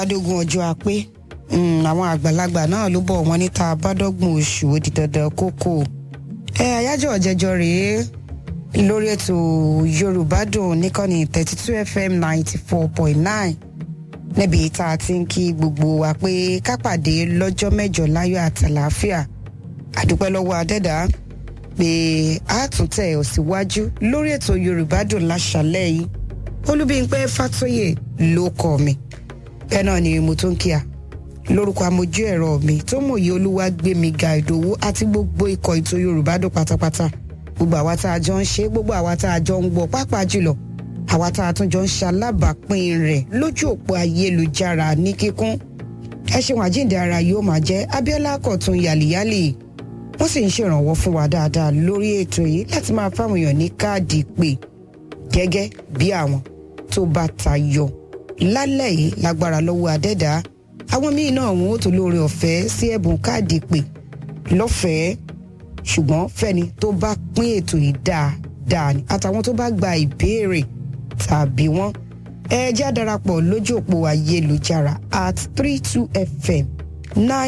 adógún ọjọ́ apé àwọn àgbàlagbà náà ló bọ̀ wọ́n níta bádọ́gbọ̀n oṣù ó di dandan kókó ẹ àyájọ́ ọ̀jẹ̀jọ́ rèé lórí ètò yorùbá dùn níkànnì thirty two fm ninety four point nine níbi tá a ti ń kí gbogbo wa pé ká pàdé lọ́jọ́ mẹ́jọ láyọ̀ àtàlàáfíà àdúpẹ́ lọ́wọ́ adẹ́dá pé a tún tẹ̀ ọ́ síwájú lórí ètò yorùbá dùn láṣálẹ́ yìí olúbíńpẹ́ fàtóyè ló kọ́ mi bẹ́ẹ̀ náà ni mo tó ń kíá lórúkọ amójú ẹ̀rọ mi tó mòye olúwa gbé mi ga ìdòwú àti gbogbo ikọ̀ ètò yorùbá dùn pátápátá gbogbo àwa tá a jọ ń ṣe gbogbo àwa tá a jọ ń gbọ́ pàápàá jùlọ àwa tá a tún jọ ń ṣalábàápín rẹ̀ lójú òpó ayélujára ní kíkún ẹ ṣeun àjíǹde ara yóò máa jẹ́ abiola kọ̀tún yàlìyàlì wọ́n sì ń ṣèrànwọ́ fún wa dáadáa lórí ètò yìí láti máa fáwọn èèyàn ní káàdì pé gẹ́gẹ́ bí àwọn tó bá tayọ lálẹ́ yìí lágbára lọ́wọ́ adẹ́dàá àwọn míì náà wọn ò tó lóore ọ̀fẹ́ sí ẹ̀bùn káàdì pé lọ́fẹ̀ẹ́ ṣùgbọ́n fẹ́ni tó bá pín ètò yìí dáadáa ni àtàwọn tó bá gba ìbéèrè tàbí wọn ẹ jẹ́ àdarapọ̀ lójú òpó ayélujára at three two fm nine.